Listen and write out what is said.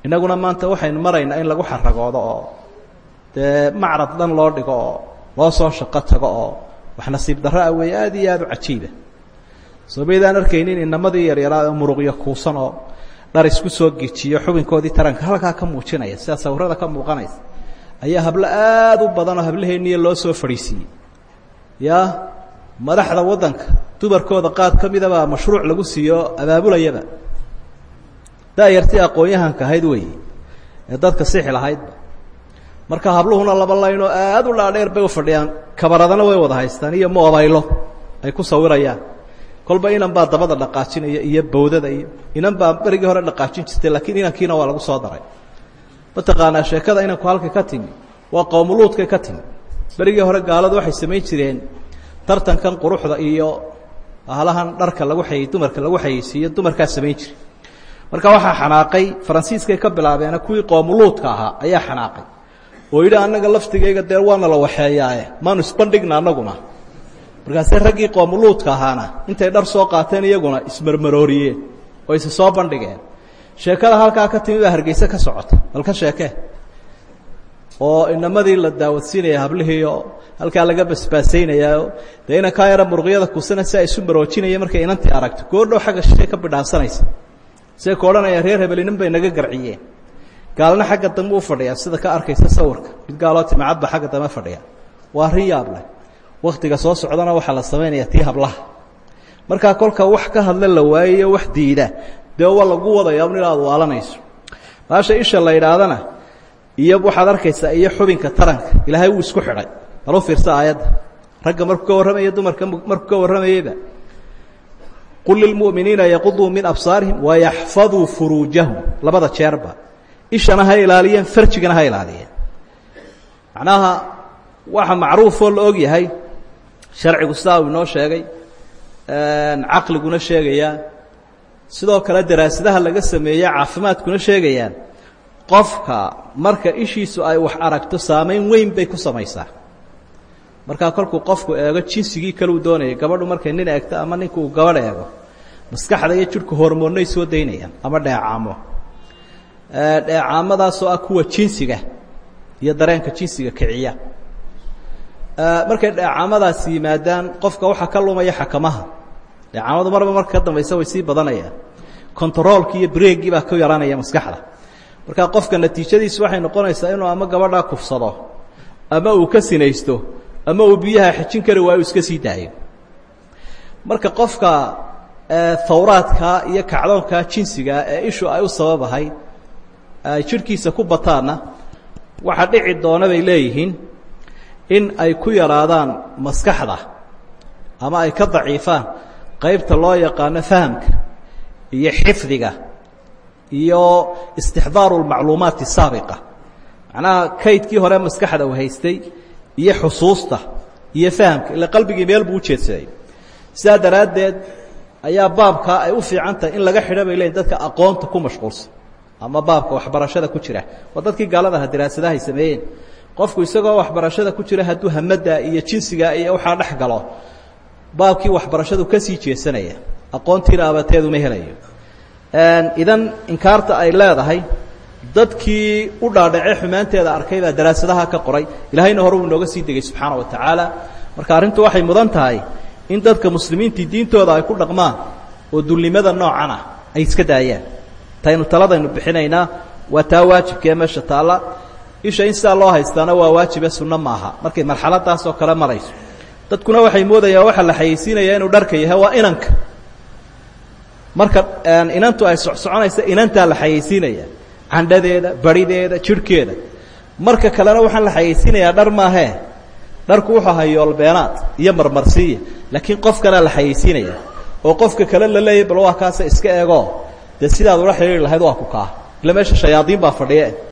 innaguna maanta waxaynu maraynaa in lagu xaragoodo oo dee macrad dhan loo dhigo oo loo soo shaqo tago oo wax nasiib darro ah weeye aada iyo aada u cajiiba soo maydaan arkaynin inamadii yaryaraa oo muruqyo kuusan oo dhar isku soo gejiyo xubinkoodii taranka halkaa ka muujinaya sida sawirada ka muuqanaysa ayaa hablo aada u badan oo hablaheeniya loo soo fadhiisiiyey ya madaxda waddanka dumarkooda qaad ka midabaa mashruuc lagu siiyo abaabulayaba da-yartii aqoon-yahanka ahayd weeye ee dadka sixi lahaydba marka habluhuna laba laynoo aada u dhaadheer bay u fadhiyaan kabaradana way wada haystaan iyo moobaylo ay ku sawirayaan kolba inan baa dabada dhaqaajinaya iyo bawdada iyo inan baa berigii hore dhaqaajin jirtay laakiin inankiina waa lagu soo daray mataqaanaa sheekada inanku halkay ka timi waa qowmuluudkay ka timi berigii hore gaaladu waxay samayn jireen tartankan quruxda iyo halahan dharka lagu xayey dumarka lagu xayeysiiyo dumarkaa samayn jire marka waxaa xanaaqay faransiiskay ka bilaabeena kuwii qoomuluudka ahaa ayaa xanaaqay oo yidhi annaga laftigayga dee waana la waxeeyaaye maanu isbandhigna annaguna markaase raggii qoomuluudka ahaana intay dhar soo qaateen iyaguna ismarmarooriyeen oo isa soo bandhigeen sheekada halkaa ka timi baa hargeyse ka socota bal ka sheekee oo inamadii la daawadsiinaya hablihiioo halkaa laga basbaasaynayaa dee inankaa yara muruqyada kusana si ay isu maroojinaya markay inantii aragto goordhow xagga shishay ka bidhaansanaysa siday ku odhanayaan reer hebelinin bay naga garciyeen gaalna xagga dambe u fadhiyaa sida ka arkaysa sawirka mid gaaloo timacadba xagga dambe fadhiya waa rin yaab leh waktiga soo socdana waxaa la samaynayaa tii hablaha markaa kolka wax ka hadla la waayayo wax diida dee waa lagu wadaya un inaad waalanayso maasha isha la yidhaahdana iyo waxaad arkaysaa iyo xubinka taranka ilaahay wuu isku xidhay bal u fiirsa aayadda ragga markuu ka warramaya dumarka markuu ka warramayeyba qul lilmu'miniina yaquduu min absaarihim wayaxfaduu furuujahum labada jeerba ishana ha ilaaliyeen farjigana ha ilaaliyeen macnaha waxa macruufoo la og yahay sharcigu sidaa uu inoo sheegay caqliguna sheegayaa sidoo kale daraasadaha laga sameeye caafimaadkuna sheegayaan qofka marka ishiisu ay wax aragto saamayn weyn bay ku samaysaa markaa kolkuu qofku eego jinsigii kale uu doonayay gabadhu markay nin eegto ama ninku uu gabadh eego maskaxda iyo jidhku hormoonnay soo daynayaan ama dheecaamo dheecaamadaasoo ah kuwa jinsiga iyo dareenka jinsiga kiciya markay dheecaamadaasi yimaadaan qofka waxaa ka lumaya xakamaha dheecaamadu marba marka ka dambaysa way sii badanayaan kontaroolkii iyo breegii baa ku yaranaya maskaxda markaa qofka natiijadiisu waxay noqonaysaa inuu ama gabadhaa kufsado ama uu ka sinaysto ama uu biyaha xejin kari waayo iska sii daayo marka qofka hawraadkaa iyo kacdoonkaa jinsiga ee ishu ay u sababahay ay jidhkiisa ku bataanna waxaa dhici doona bay leeyihiin in ay ku yaraadaan maskaxda ama ay ka daciifaan qaybta loo yaqaano fahamka iyo xifdiga iyo istixdaaru lmacluumaati saabiqa macnaha kaydkii hore maskaxda uu haystay iyo xusuusta iyo fahamka ila qalbigii meel buu ujeedsaday sidaa daraaddeed ayaa baabkaa ay u fiican tahay in laga xidho bay leeyiin dadka aqoonta ku mashquulsan ama baabka waxbarashada ku jira waa dadkii gaalada aha daraasadaha ay sameeyeen qofku isagoo waxbarashada ku jira hadduu hamada iyo jinsiga iyo waxaa dhex galo baabkii waxbarashadu ka sii jeesanaya aqoontiina abateeduma helayo idan inkaarta ay leedahay dadkii u dhaadhacee xumaanteeda arkay baa daraasadaha ka qoray ilaahayna hore uu inooga sii degay subxaana wa tacaala marka arrintu waxay mudan tahay in dadka muslimiintii diintooda ay ku dhaqmaan oo dulnimada noocan ah ay iska daayaan taynu taladaynu bixinaynaa waa taa waajibkaee meesha taalla isha in sidaa loo haystaana waa waajibe sunno maaha markay marxaladaas oo kale marayso dadkuna waxay moodayaan waxaa la xayeysiinayaa inuu dharka yahay waa inanka marka inantu ay socsoconaysa inantaa la xayeysiinaya candhadeeda barideeda jidhkeeda marka kalena waxaan la xayeysiinayaa dhar maahee dharku wuxuu ahaa yoolbeenaad iyo marmarsiiya laakiin qofkanaa la xayeysiinaya oo qofka kale la leeyahy bal waa kaasa iska eego dee sidaad ula xidhiiri lahayd waa ku kaa ila meesha shayaadiin baa fadhiye